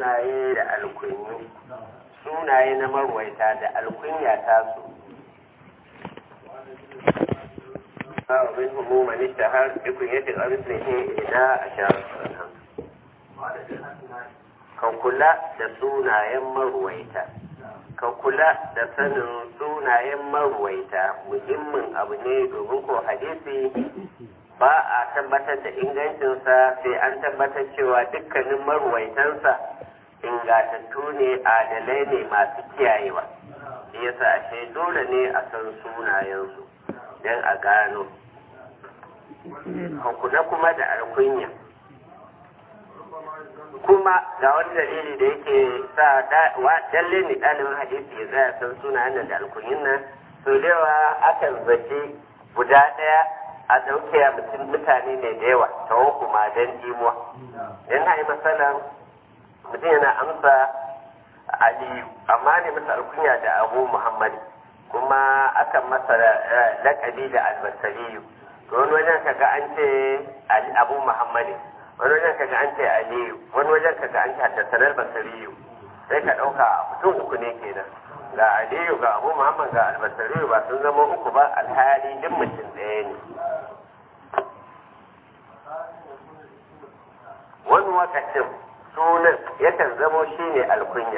sunaye da alkunyi sunaye na marwaita da alkunya ta su ba min humu man ishtahar bi kunyati arslihi ila ashar ka kula da sunayen marwaita ka kula da sanin sunayen marwaita muhimmin abu ne domin ko hadisi ba a tabbatar da ingancinsa sai an tabbatar cewa dukkanin marwaitansa ingatattu ne adalai ne masu kiyayewa shi yasa ashe dole ne a san sunayensu don a gano kula kuma da alkunya kuma ga wani dalili da yake sa dalle ne ɗalibin hadisi ya tsaya san sunayen da alkunyin nan so da yawa akan zace guda ɗaya a ɗauke a mutum mutane ne da yawa ta kuma don jimuwa don na yi matsalan mutum yana amsa aliyu amma ne masa alkunya da abu muhammad kuma akan masa lakabi da albasariyu to wani wajen kaga an ce abu muhammad wani wajen kaga an ce aliyu wani wajen kaga an ce haddasanar basariyu sai ka ɗauka mutum uku ne kenan ga aliyu ga abu muhammad ga albasariyu ba sun zama uku ba alhali duk mutum ɗaya ne wani wakacin sunan yakan zamo shine alkunya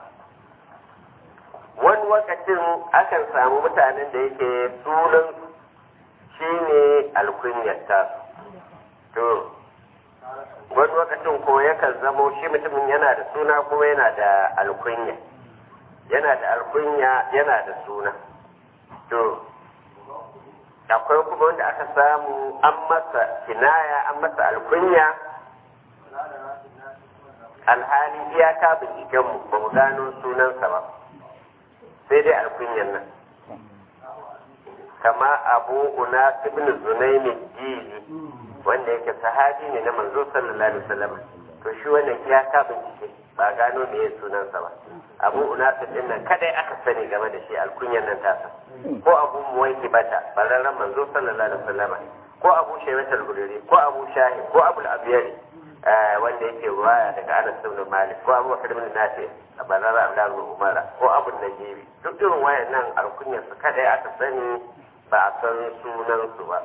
wani wakacin akan samu mutanen da yake sunan shine alkunyar ta to wani wakacin ko yakan zamo shi mutumin yana da suna kuma yana da alkunya yana da alkunya yana da suna to akwai kuma wanda aka samu an masa kinaya an masa alkunya alhali iyaka bincikenmu ba mu gano sunansa ba sai dai alkunyan nan kama abu una ibn zunaimi jili wanda yake sahabi ne na manzo sallallahu alaihi wasallam to shi wannan iyaka bincike ba gano me ya sunansa ba abu una din nan kadai aka sani game da shi alkunyan nan tasa ko abu muwaiki bata bararren manzo sallallahu alaihi wasallam ko abu shaybatul guriri ko abu shahi ko abu al-abiyari wanda yake ruwaya daga Anas ibn Malik ko Abu Bakar ibn Nafi Abdullah Abdullah ibn Umar ko Abu Najibi duk irin wayannan alkunyar su kada aka sani ba a san sunan su ba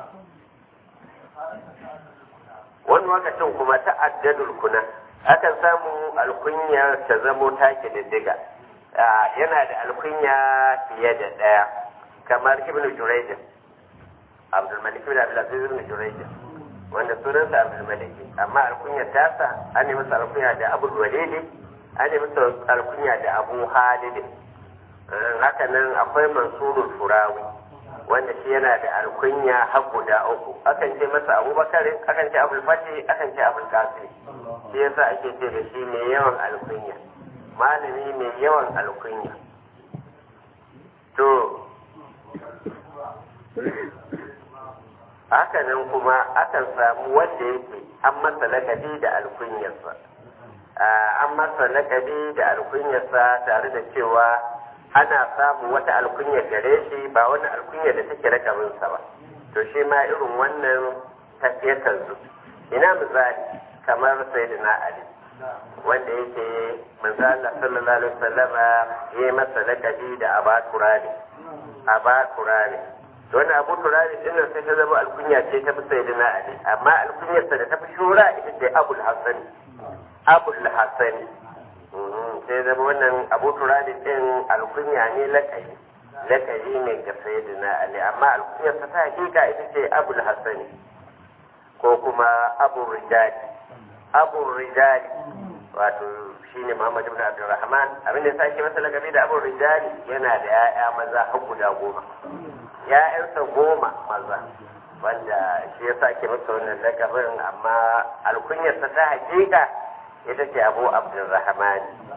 wani lokacin kuma ta'addadul kuna akan samu alkunyar ta zamo take diddiga yana da alkunya fiye da daya kamar Ibn Jurayj Abdul Malik ibn Abdul Aziz ibn Jurayj wanda sunansa abdul maliki amma alkunya tasa an yi masa alkunya da abu walidi an yi masa alkunya da abu halidi haka nan akwai mansurul furawi wanda shi yana da alkunya har guda uku akan ce masa abubakar akan ce abul fati akan ce abul kasiri shi yasa ake ce da shi mai yawan alkunya malami mai yawan alkunya to haka nan kuma akan samu wanda yake an masa lakabi da alkunyarsa an masa lakabi da alkunyarsa tare da cewa ana samu wata alkunya gare shi ba wani alkunya da take rakabinsa ba to shi ma irin wannan tafiyatar zu ina misali kamar sayyidina ali wanda yake manzo Allah sallallahu alaihi wasallama ya masa lakabi da abaturani abaturani wani abu turari din nan sai ta zama alkunya ce ta fi sayyidina ali amma alkunyarsa da ta fi shura ita ce abul hasani abul hasani sai zama wannan abu turari din alkunya ne lakayi lakayi ne ga sayyidina ali amma alkunyarsa ta hakika ita ce abul hasani ko kuma abu rijali abu rijali wato shine Muhammad ibn Abdurrahman abinda ya sake masa lakabi da abu rijali yana da 'ya'ya maza har guda goma ‘ya'yansa goma maza wanda shi ya sake masa wannan lakabin amma alkunyarsa ta hakika ita ce abu abdulrahman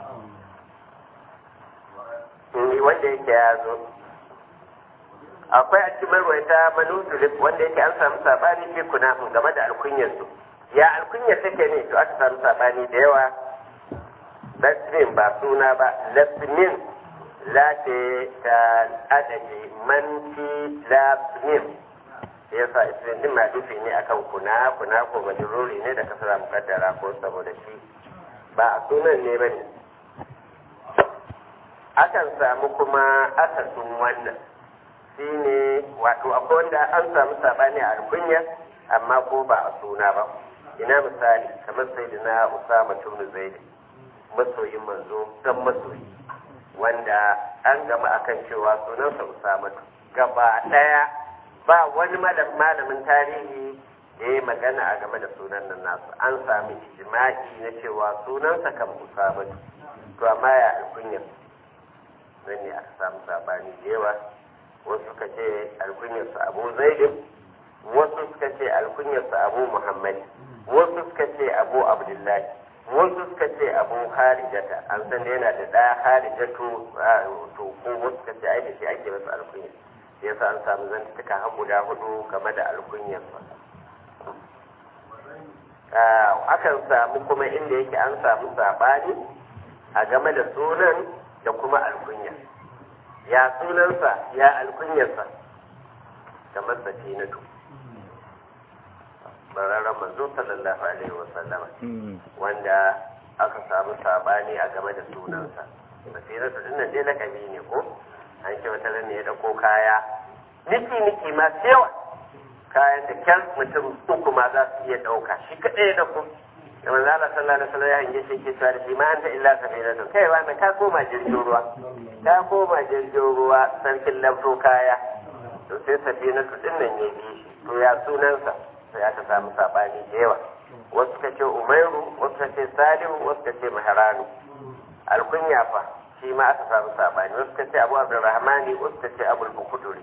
wanda yake ya zo akwai a cikin marwaita manutulif wanda yake an samu sabani fi kuna game da alkunyarsu ya alkunyar take ne to aka samu sabani da yawa lasmin ba suna ba lasmin la ce ta adadi man fi lasmin ya sa isirin din madufi ne akan kuna kuna ko majururi ne da kasara mukaddara ko saboda shi ba a sunan ne ba ne akan samu kuma akasin wannan shi ne wato akwai wanda an samu sabani a alkunya amma ko ba a suna ba ina misali kamar sai da na usama tunu zaidi masoyin manzo dan masoyi wanda an gama akan cewa sunansa usama gaba daya ba wani malamin tarihi da ya magana a game da sunan nan nasu an sami ijma'i na cewa sunansa kan usama to amma ya alkunya nan ne aka samu sabani da yawa wasu suka ce alkunyarsa abu zaidin wasu suka ce alkunyarsa abu muhammad wasu suka ce abu abdullahi wasu suka ce abu harijata an san da yana da ɗaya harijatu to ko wasu suka ce ai da shi ake masa alkunya sai yasa an samu zantuka har guda hudu game da alkunyarsa akan samu kuma inda yake an samu sabani a game da sunan da kuma alkunya ya sunansa ya alkunyarsa kamar safinatu bararren manzo sallallahu alaihi wasallam wanda aka samu sabani a game da sunansa safinatu din nan dai lakabi ne ko an ce wata ne ya dauko kaya niki niki masu yawa kayan da kyan mutum uku ma za su iya dauka shi kadai ya dauko da manzo Allah sallallahu alaihi wasallam ya hange shi ke cewa da shi ma anta illa safinatu kai wani ka koma jirgin ruwa ka koma jirgin ruwa sarkin lafto kaya to sai safinatu din nan ya bi shi to ya sunansa sai aka samu sabani da yawa wasu ka ce umairu wasu ka ce salihu wasu ka ce maharanu alkunya fa shi ma aka samu sabani wasu ka ce abu abdurrahmani wasu ka ce abul bukuduri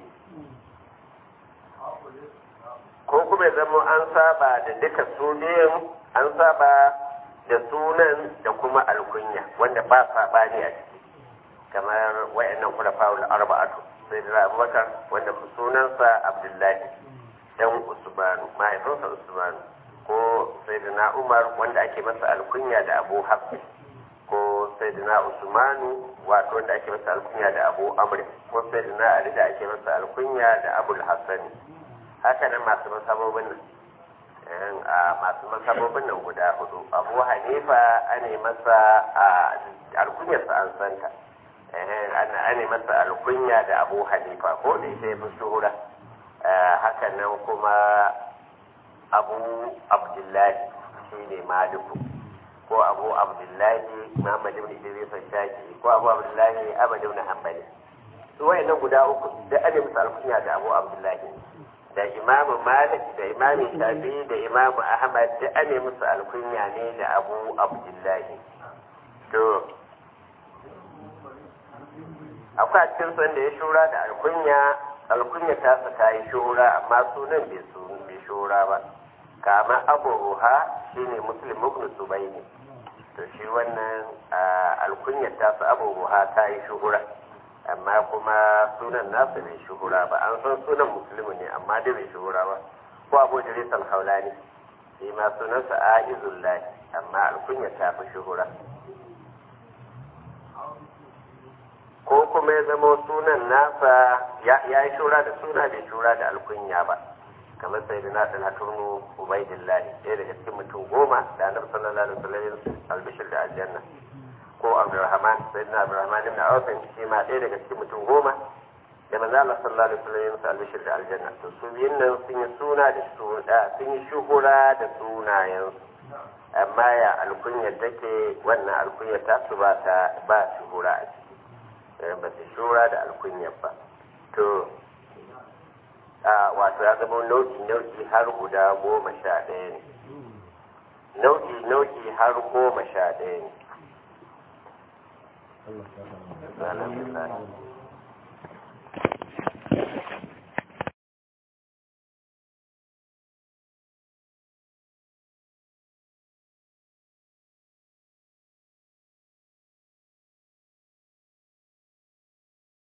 ko kuma zama an saba da duka su biyun an saba da sunan da kuma alkunya wanda ba sabani a ciki kamar wayannan kula fa'ul arba'atu sai da abubakar wanda sunansa abdullahi dan usmanu mahaifinsa usmanu ko sayyidina umar wanda ake masa alkunya da abu hafsi ko sayyidina usmanu wato wanda ake masa alkunya da abu amr ko sayyidina ali da ake masa alkunya da abul hassani haka nan masu masabobin nan a masu masabobin nan guda hudu abu hanifa ane masa alkunyarsa an santa ana masa alkunya da abu hanifa ko da ita ya fi shuhura haka nan kuma abu abdullahi shi ne maliku ko abu abdullahi muhammad ibn idris shaki ko abu abdullahi abad ibn hanbali su wayannan guda uku da ana musu alkunya da abu abdullahi da imamu malik da imamu shafi da imamu ahmad da ana musu alkunya ne da abu abdullahi to akwai cikin sanda ya shura da alkunya alkunya ta sa ta yi shura amma sunan bai bai shura ba kama abu ruha shine muslim ibn subayni to shi wannan alkunya ta sa abu ruha ta yi shuhura amma kuma sunan nasa bai shuhura ba an san sunan musulmi ne amma dai bai shuhura ba ko abu idris al-haulani shi ma sunansa aizullahi amma alkunya ta fi shuhura ko kuma ya zama sunan nasa ya yi shura da suna bai shura da alkunya ba kamar sai da nasa na turnu ubaidillahi ɗaya daga cikin mutum goma da annabi sallallahu alaihi wasallam albishir da aljanna ko abdurrahman sai da abdurrahman ibn awf shi ma ɗaya daga cikin mutum goma da manzo Allah sallallahu alaihi wasallam albishir da aljanna to su biyun nan sun yi suna da suna sun yi shuhura da sunayensu amma ya alkunyar take wannan alkunyar ta su ba ta ba shuhura a ciki ba su shura da alkunyar ba to a wato ya zama nau'i nau'i har guda goma sha ɗaya ne nau'i nau'i har goma sha ɗaya ne